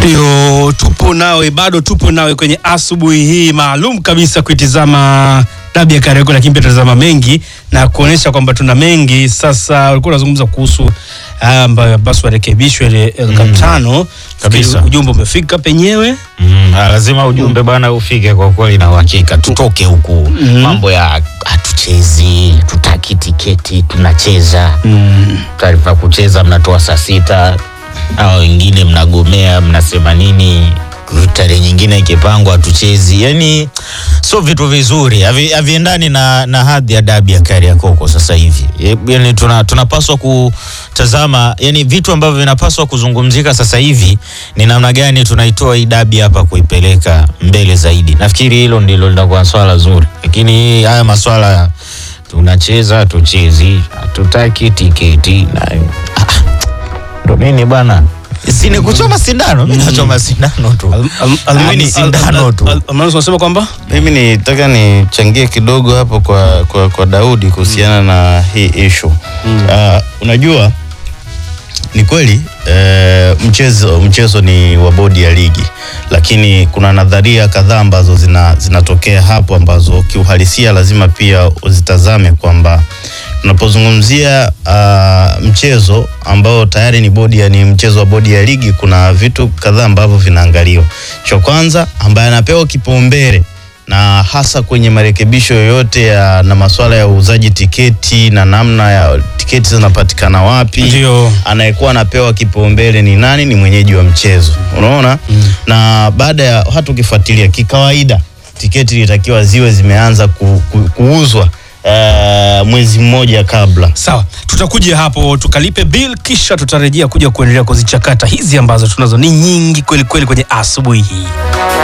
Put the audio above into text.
Ndio, tupo nawe, bado tupo nawe kwenye asubuhi hii maalum kabisa kuitizama dabi ya Kariakoo, lakini pia tutazama mengi na kuonyesha kwamba tuna mengi. Sasa ulikuwa unazungumza kuhusu haya ambayo basi warekebishwe ile elfu tano Kabisa. ujumbe umefika penyewe. Mm, ah, lazima ujumbe bwana ufike kwa kweli na uhakika, tutoke huku mambo ya hatuchezi, tutaki tiketi, tunacheza taarifa kucheza, mnatoa saa sita au wengine mnagomea, mnasema nini, tarehe nyingine ikipangwa hatuchezi. Yani sio vitu vizuri, havi- haviendani na, na hadhi ya dabi ya Kariakoo kwa sasa hivi. E, Yani tuna, tunapaswa kutazama yani vitu ambavyo vinapaswa kuzungumzika sasa hivi ni namna gani tunaitoa hii dabi hapa kuipeleka mbele zaidi. Nafikiri hilo ndilo litakuwa swala zuri, lakini haya maswala ya tunacheza tuchezi, hatutaki tiketi na ah, ndo nini bwana, si ni kuchoma sindano? Mimi nachoma sindano tu, mimi ni sindano tu. Almanus unasema kwamba Mimi nitaka nichangie kidogo hapo kwa, kwa, kwa Daudi kuhusiana na hii issue. Ah, unajua ni kweli eh, mchezo, mchezo ni wa bodi ya ligi, lakini kuna nadharia kadhaa ambazo zina, zinatokea hapo ambazo kiuhalisia lazima pia uzitazame kwamba tunapozungumzia ah, mchezo ambao tayari ni bodi ya, ni mchezo wa bodi ya ligi, kuna vitu kadhaa ambavyo vinaangaliwa. Cha kwanza ambaye anapewa kipaumbele na hasa kwenye marekebisho yoyote ya, na masuala ya uuzaji tiketi na namna ya tiketi zinapatikana wapi Ndio. anayekuwa anapewa kipaumbele ni nani? Ni mwenyeji wa mchezo, unaona na baada ya hata ukifuatilia kikawaida, tiketi ilitakiwa ziwe zimeanza ku, ku, kuuzwa eh, mwezi mmoja kabla. Sawa, tutakuja hapo tukalipe bill, kisha tutarejea kuja kuendelea kuzichakata hizi ambazo tunazo ni nyingi kweli kweli kwenye asubuhi hii.